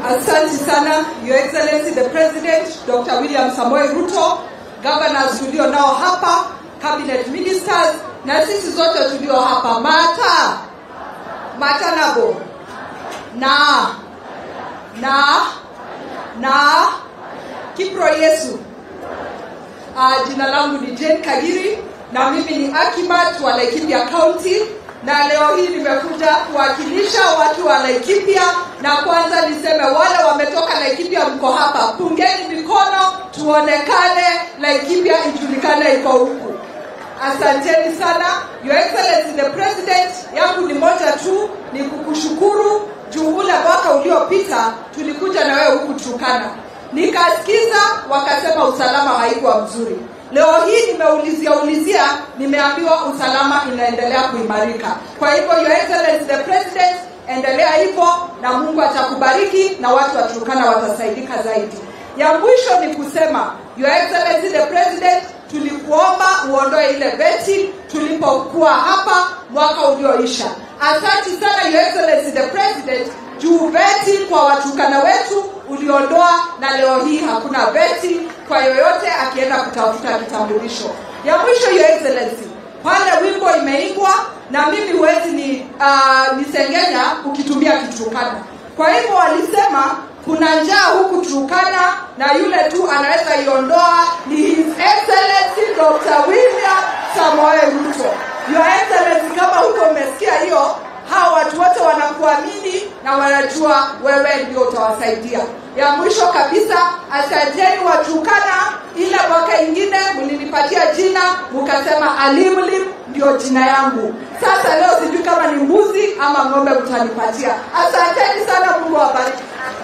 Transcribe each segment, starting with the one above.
Asante sana Your Excellency the President Dr. William Samoei Ruto, governors tulio nao hapa, cabinet ministers na sisi zote tulio hapa, Mata Matanabo na na na Kipro Yesu. Uh, jina langu ni Jane Kagiri na mimi ni Akimat wa Laikipia County na leo hii nimekuja kuwakilisha watu wa Laikipia, na kwanza niseme wale wametoka Laikipia, mko hapa, pungeni mikono tuonekane, Laikipia ijulikane iko huku. Asanteni sana Your Excellency the President. Yangu ni moja tu, ni kukushukuru juu ule mwaka uliopita tulikuja na wewe huku Turkana, nikasikiza wakasema usalama haikuwa mzuri. Leo hii nimeulizia ulizia, nimeambiwa usalama inaendelea kuimarika. Kwa hivyo Your Excellency the President, endelea hivyo na Mungu atakubariki na watu wa Turkana watasaidika zaidi. Ya mwisho ni kusema Your Excellency the President, tulikuomba uondoe ile beti tulipokuwa hapa mwaka ulioisha. Asante sana Your Excellency the President juu beti kwa watukana wetu uliondoa, na leo hii hakuna beti kwa yoyote akienda kutafuta kitambulisho. Ya mwisho Your Excellency, pale wimbo imeimbwa na mimi huwezi ni uh, nisengenya ukitumia Kiturukana. Kwa hivyo walisema kuna njaa huku Turkana na yule tu anaweza iondoa ni His Excellency Dr. William Samoei Ruto. Your Excellency, kama huko umesikia hiyo, hawa watu wote wanakuamini na wanajua wewe ndio utawasaidia. Ya mwisho kabisa, asanteni Waturkana. Ile mwaka ingine mlinipatia jina mkasema Alimlim ndio jina yangu. Sasa leo sijui kama ni mbuzi ama ng'ombe mtanipatia. Asanteni sana, Mungu awabariki.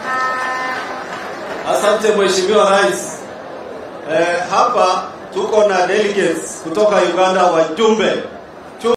Asante Mheshimiwa Rais. Eh, hapa tuko na delegates kutoka Uganda, wajumbe